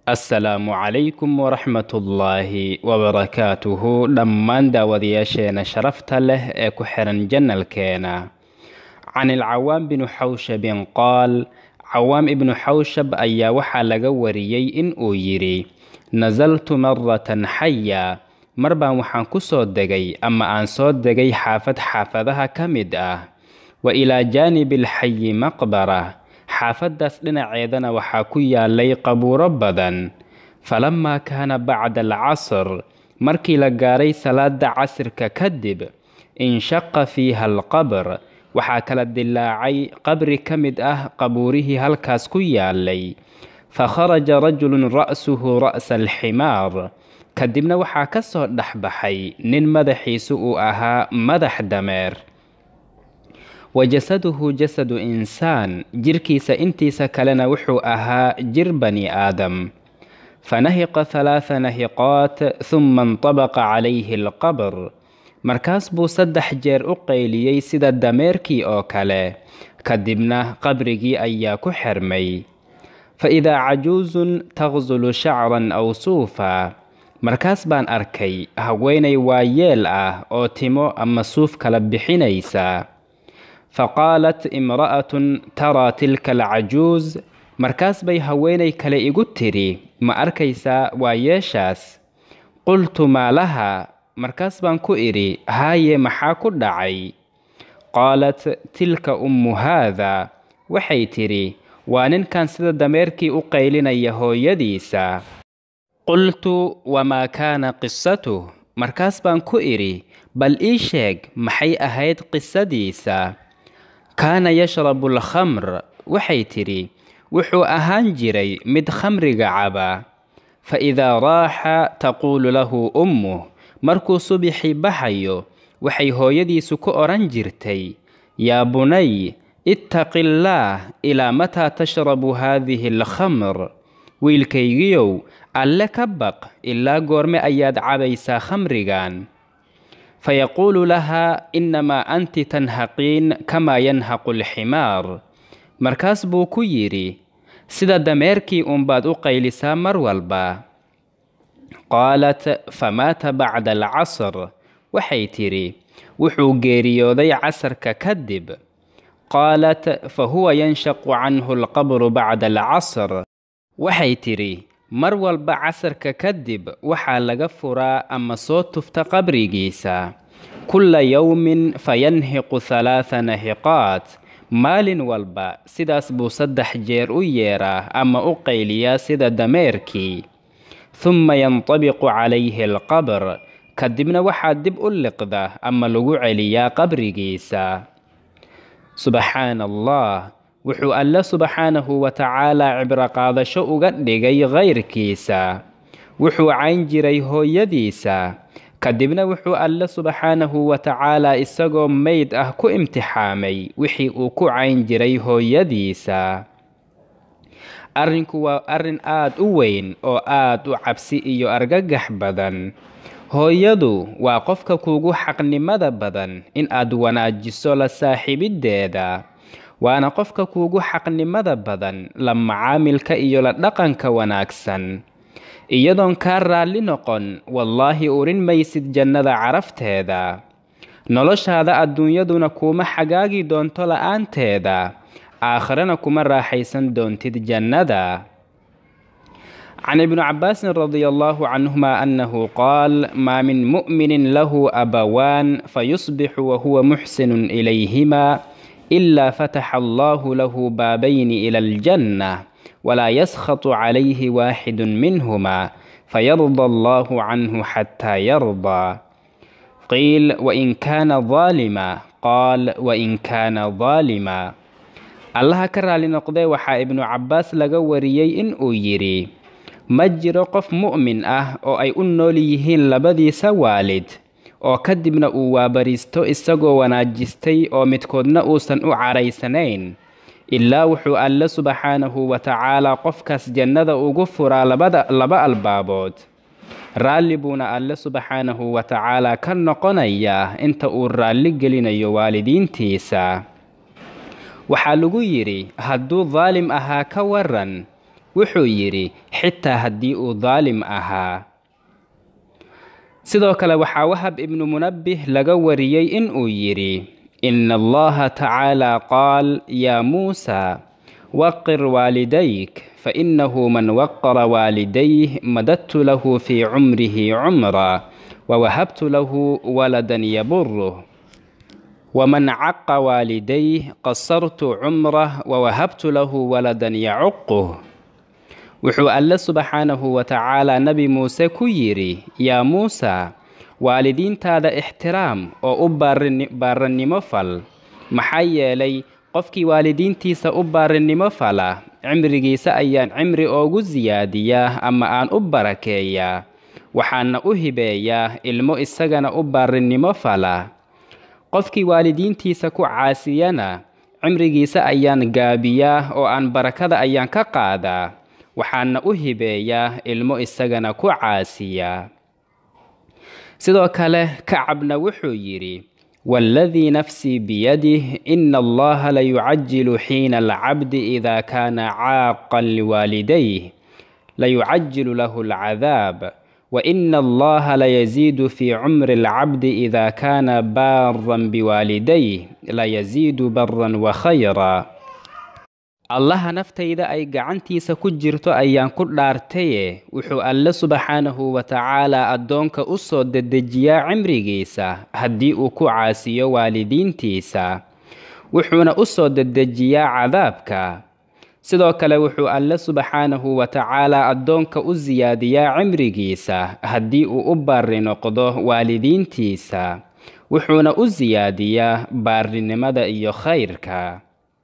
assalaamu calaykum waraxmatullaahi wabarakaatuhu dhammaan daawadayaasheena sharafta leh ee ku xiran janalkeena can ilcawaam binu xawshabin qaal cawaam ibnu xawshab ayaa waxaa laga wariyey in uu yidhi nasaltu maratan xaya mar baan waxaan ku soo degay ama aan soo degay xaafad xaafadaha ka mid ah wa ilaa jaanibi alxayi maqbara xaafaddaas dhinaceedana waxaa ku yaalay qabuuro badan falamaa kaana bacda alcasr markii la gaaray salaada casirka kadib inshaqa fiiha alqabr waxaa kala dilaacay qabri ka mid ah qabuurihii halkaas ku yaalay fa kharaja rajulun ra'suhu ra'sa alximaar kadibna waxaa ka soo dhexbaxay nin madaxiisu uu ahaa madax dameer wa jasaduhu jasadu insaan jirkiisa intiisa kalena wuxuu ahaa jir bani aadam fanahiqa halaatha nahiqaat huma intabaqa calayhi alqabr markaas buu saddex jeer u qayliyey sida dameerkii oo kale kadibna qabrigii ayaa ku xirmay fa idaa cajuusun taqsulu shacran aw suufa markaas baan arkay haweenay waayeel ah oo timo ama suuf kala bixinaysa faqaalat imra'atun taraa tilka alcajuus markaas bay haweenay kale igu tidhi ma arkaysaa waayeeshaas qultu maa laha markaas baan ku idhi haaye maxaa ku dhacay qaalat tilka ummu haada waxay tidhi waa ninkan sida dameerkii u qaylinaya hooyadiisa qultu wamaa kaana qisatuh markaas baan ku idhi bal ii sheeg maxay ahayd qisadiisa kaana yashrabu alkhamr waxay tidhi wuxuu ahaan jiray mid khamriga caba fa idaa raaxa taquulu lahu ummuh markuu subixii baxayo waxay hooyadiisu ku odhan jirtay yaa bunay ittaqi illaah ilaa mataa tashrabu haadihi alkhamr wiilkaygiyow alle ka baq ilaa goorme ayaad cabaysaa khamrigan fayaquulu lahaa innamaa anti tanhaqiin kamaa yanhaqu alximaar markaas buu ku yidhi sida dameerkii uunbaad u qaylisaa mar walba qaalat famaata bacda alcasr waxay tidhi wuxuu geeriyooday casarka kadib qaalat fa huwa yanshaqu canhu alqabru bacda alcasr waxay tidhi mar walba casarka kadib waxaa laga furaa ama soo tufta qabrigiisa kulla yowmin fayanhiqu halaatha nahiqaat maalin walba sidaas buu saddex jeer u yeeraa ama u qayliyaa sida dameerkii humma yantabiqu calayhi alqabr kadibna waxaa dib u liqda ama lagu celiyaa qabrigiisa subxaana allah wuxuu alle subxaanahu wa tacaalaa cibro qaadasho uga dhigay kayrkiisa wuxuu cayn jiray hooyadiisa kadibna wuxuu alle subxaanahu wa tacaalaa isagoo meyd ah ku imtixaamay wixii uu ku cayn jiray hooyadiisa arrinku waa arrin aad u weyn oo aad u cabsi iyo argagax badan hooyadu waa qofka kuugu xaqnimada badan in aad wanaajiso la saaxiibiddeeda waana qofka kuugu xaqnimada badan la macaamilka iyo la dhaqanka wanaagsan iyadoon kaa raalli noqon wallaahi urin maysid jannada carafteeda noloshaada adduunyaduna kuuma xagaagi doonto la'aanteeda aakhirana kuma raaxaysan doontid jannada can ibni cabaasin radia allahu canhuma annahu qaal maa min mu'minin lahu abawaan fayusbixu wahuwa muxsinun ilayhima ilaa fataxa allahu lahu baabayni ila aljanna walaa yaskhatu calayhi waaxidun minhuma fayarda allahu canhu xataa yardaa qiil wain kaana daalima qaal wain kaana daalima allaha ka raali noqdee waxaa ibnu cabbaas laga wariyey in uu yidhi ma jiro qof mu'min ah oo ay u nool yihiin labadiisa waalid oo kadibna uu waabariisto isagoo wanaajistay oo midkoodna uusan u caraysanayn ilaa wuxuu alle subxaanahu wa tacaalaa qofkaas jannada ugu furaa labada laba albaabood raalli buuna alle subxaanahu wa tacaalaa ka noqonayaa inta uu raalli gelinayo waalidiintiisa waxaa lagu yidhi hadduu daalim ahaa ka waran wuxuu yidhi xitaa haddii uu daalim ahaa sidoo kale waxaa wahab ibnu munabbih laga wariyey inuu yidhi ina allaha tacaala qaal yaa muusa waqir waalidayk fainahu man waqara waalidayh madadtu lahu fii cumrihi cumra wawahabtu lahu waladan yaburuh waman caqa waalidayh qasartu cumrah wawahabtu lahu waladan yacuquh wuxuu alle subxaanahu wa tacaala nebi muuse ku yidhi yaa muusa waalidiintaada ixtiraam oo u baarannimo fal maxaa yeelay qofkii waalidiintiisa u baarinnimo fala cimrigiisa ayaan cimri oogu siyaadiyaa ama aan u barakeeyaa waxaana u hibeeyaa ilmo isagana u baarinnimo fala qofkii waalidiintiisa ku caasiyana cimrigiisa ayaan gaabiyaa oo aan barakada ayaan ka qaadaa waxaana u hibeeyaa ilmo isagana ku caasiya sidoo kale kacabna wuxuu yidhi waaladii nafsii biyadih ina allaha layucajilu xiina alcabdi idaa kaana caaqan liwaalidayh layucajilu lahu alcadaab waina allaha layasiidu fii cumri alcabdi idaa kaana baaran biwaalidayh layasiidu baran wakhayra allaha naftayda ay gacantiisa ku jirto ayaan ku dhaartaye wuxuu alle subxaanahu wa tacaalaa addoonka u soo dedejiyaa cimrigiisa haddii uu ku caasiyo waalidiintiisa wuxuuna u soo dedejiyaa cadaabka sidoo kale wuxuu alle subxaanahu wa tacaalaa addoonka u siyaadiyaa cimrigiisa haddii uu u baari noqdo waalidiintiisa wuxuuna u siyaadiyaa baarinimada iyo khayrka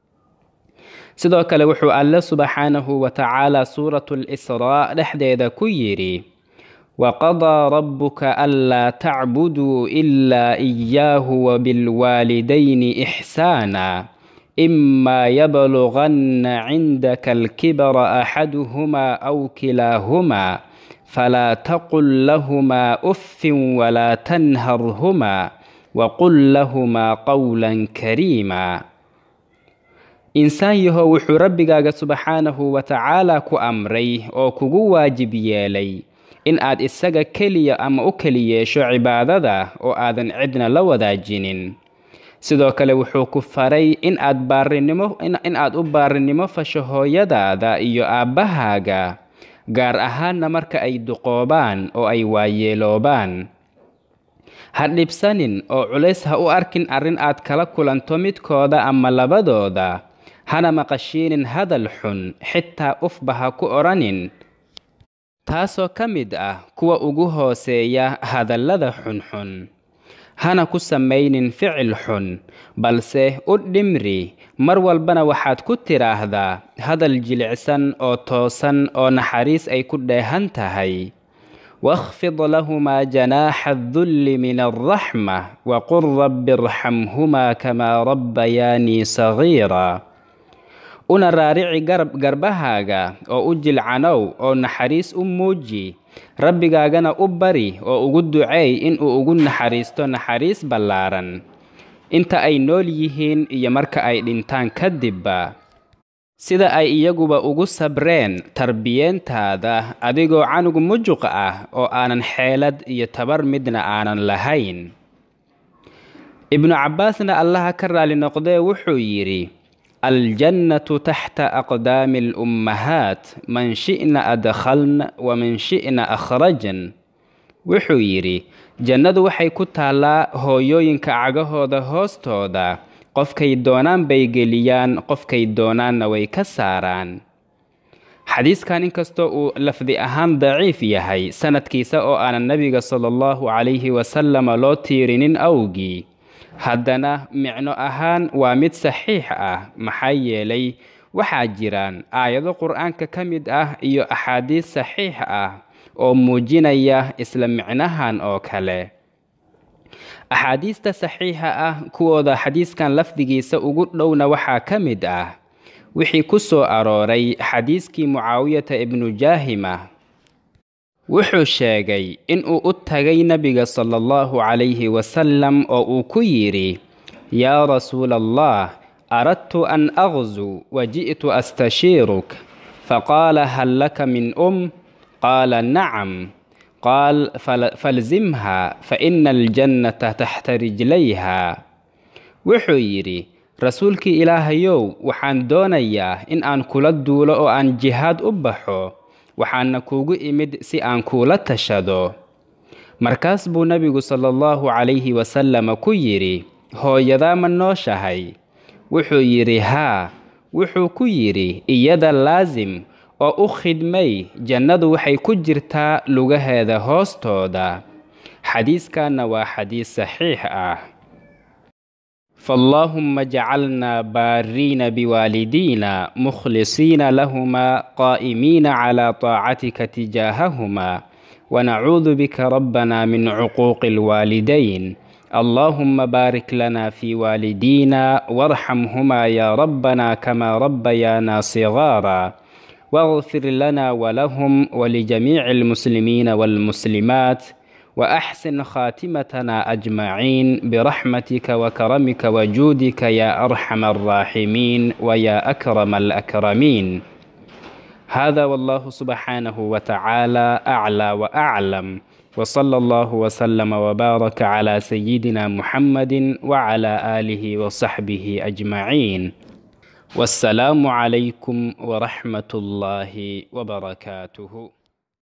sidoo kale wuxuu alle subxaanahu wa tacaala suuratu lisraa dhexdeeda ku yidhi waqadaa rabbuka anlaa tacbuduu ilaa iyaahu wabilwaalidayni ixsaana imaa yabluganna cindaka alkibara axaduhumaa aw kilaahumaa falaa taqul lahumaa uffin walaa tanharhumaa waqul lahumaa qowlan kariima insaan yahow wuxuu rabbigaaga subxaanahu wa tacaalaa ku amray oo kugu waajib yeelay in aad isaga keliya ama u keli yeesho cibaadada oo aadan cidna la wadaajinin sidoo kale wuxuu ku faray in aad baarinimo in aad u baarinimo fasho hooyadaada iyo aabbahaaga gaar ahaanna marka ay duqoobaan oo ay waayeeloobaan ha dhibsanin oo culays ha u arkin arrin aad kala kulanto midkooda ama labadooda hana maqashiinin hadal xun xitaa ufba ha ku odhanin taasoo ka mid ah kuwa ugu hooseeya hadallada xunxun hana ku samaynin ficil xun balse u dhimri mar walbana waxaad ku tidhaahdaa hadal jilicsan oo toosan oo naxariis ay ku dheehan tahay واخفض لهما جناح الذل من الرحمة وقل رب ارحمهما كما ربياني صغيرا una raarici garbahaaga oo u jilcanow oo naxariis u muuji rabbigaagana u bari oo ugu duceey inuu ugu naxariisto naxariis ballaaran inta ay nool yihiin iyo marka ay dhintaan kadibba sida ay iyaguba ugu sabreen tarbiyeentaada adigoo canug mujuq ah oo aanan xeelad iyo tabar midna aanan lahayn ibnu cabbaasna allaha ka raali noqdee wuxuu yidhi aljannatu taxta aqdaami alummahaat man shi'na adkhalna waman shi'na akhrajan wuxuu yidhi jannadu waxay ku taallaa hooyooyinka cagahooda hoostooda qofkay doonaan bay geliyaan qofkay doonaanna way ka saaraan xadiiskan inkastoo uu lafdi ahaan daciif yahay sanadkiisa oo aanan nebiga sala allahu calayhi wasalama loo tiirinin awgii haddana micno ahaan waa mid saxiix ah maxaa yeelay waxaa jiraan aayado qur-aanka ka mid ah iyo axaadiis saxiix ah oo muujinaya isla micnahan oo kale axaadiista saxiixa ah kuwooda xadiiskan lafdigiisa ugu dhowna waxaa ka mid ah wixii ku soo arooray xadiiskii mucaawiyata ibnu jaahima wuxuu sheegay inuu u tagay nebiga sala allahu calayhi wasalam oo uu ku yidhi yaa rasuula allah aradtu an aqzu wa ji'tu astashiiruk فقال هل لك من أم قال نعم قال فالزمها فإن الجنة تحت رجليها wuxuu yidhi rasuulkii ilaahayow waxaan doonayaa in aan kula duulo oo aan jihaad u baxo waxaana kuugu imid si aan kuula tashado markaas buu nebigu sala allahu calayhi wasalama ku yidhi hooyadaa ma nooshahay wuxuu yidhi haa wuxuu ku yidhi iyada laasim oo u khidmay jannadu waxay ku jirtaa lugaheeda hoostooda xadiiskanna waa xadiis saxiix ah فاللهم اجعلنا بارين بوالدينا مخلصين لهما قائمين على طاعتك تجاههما ونعوذ بك ربنا من عقوق الوالدين اللهم بارك لنا في والدينا وارحمهما يا ربنا كما ربيانا صغارا واغفر لنا ولهم ولجميع المسلمين والمسلمات وأحسن خاتمتنا أجمعين برحمتك وكرمك وجودك يا أرحم الراحمين ويا أكرم الأكرمين هذا والله سبحانه وتعالى أعلى وأعلم وصلى الله وسلم وبارك على سيدنا محمد وعلى آله وصحبه أجمعين والسلام عليكم ورحمة الله وبركاته